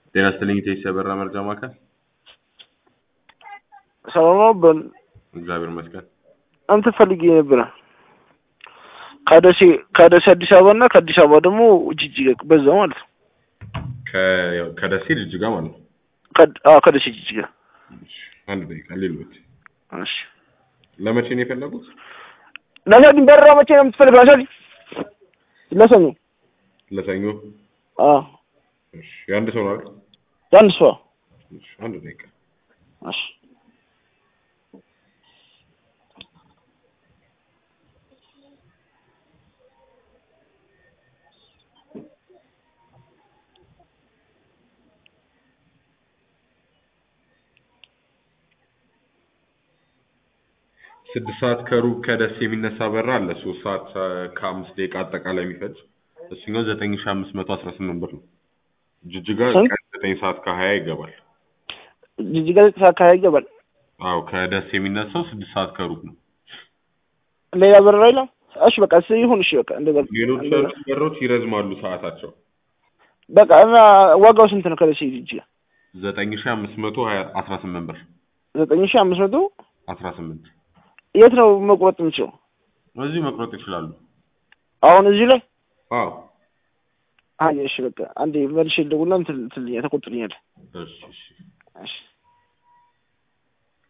ጤና ይስጥልኝ ኢቴክስ የበራ መርጃ ማዕከል። ሰላም ነው። በል እግዚአብሔር ይመስገን። አንተ ፈልጌ ነበረ ከደሴ ከደሴ አዲስ አበባ እና ከአዲስ አበባ ደግሞ ጅጅጋ በዛ ማለት ነው። ከ- ከደሴ ጅጅጋ ማለት ነው። ከ- አዎ ከደሴ ጅጅጋ። እሺ፣ አንድ ደቂቃ ሌሎት እሺ ለመቼ ነው የፈለጉት? ለሰዲ በረራ መቼ ነው የምትፈልገው? ለሰዲ ለሰኞ። ለሰኞ። አዎ እሺ፣ የአንድ ሰው ነው አይደል? የአንድ ሰው። እሺ፣ አንድ ደቂቃ እሺ ስድስት ሰዓት ከሩብ ከደሴ የሚነሳ በራ አለ። ሶስት ሰዓት አ- ከአምስት ደቂቃ አጠቃላይ የሚፈጅ እሱኛው ዘጠኝ ሺህ አምስት መቶ አስራ ስምንት ብር ነው። ጅጅጋ ስንት? ቀን ዘጠኝ ሰዓት ከሀያ ይገባል። ጅጅጋ ዘጠኝ ሰዓት አካባቢ ይገባል። አዎ ከደሴ የሚነሳው ስድስት ሰዓት ከሩብ ነው። ሌላ በረራ የለም? እሺ በቃ እስ ይሁን። እሺ በቃ እንደዛ ሌሎች እንደዛ። ያሉት በሮች ይረዝማሉ ሰዓታቸው። በቃ እና ዋጋው ስንት ነው? ከደሴ ጅጅጋ ዘጠኝ ሺህ አምስት መቶ ሀያ አስራ ስምንት ብር ዘጠኝ ሺህ አምስት መቶ አስራ ስምንት የት ነው መቁረጥ የምችለው? እዚሁ መቁረጥ ይችላሉ። አሁን እዚህ ላይ አዎ አይ እሺ በቃ አንዴ መልሼ ልደውልና እንትን ትልኛ ተቆጥልኛል። እሺ እሺ እሺ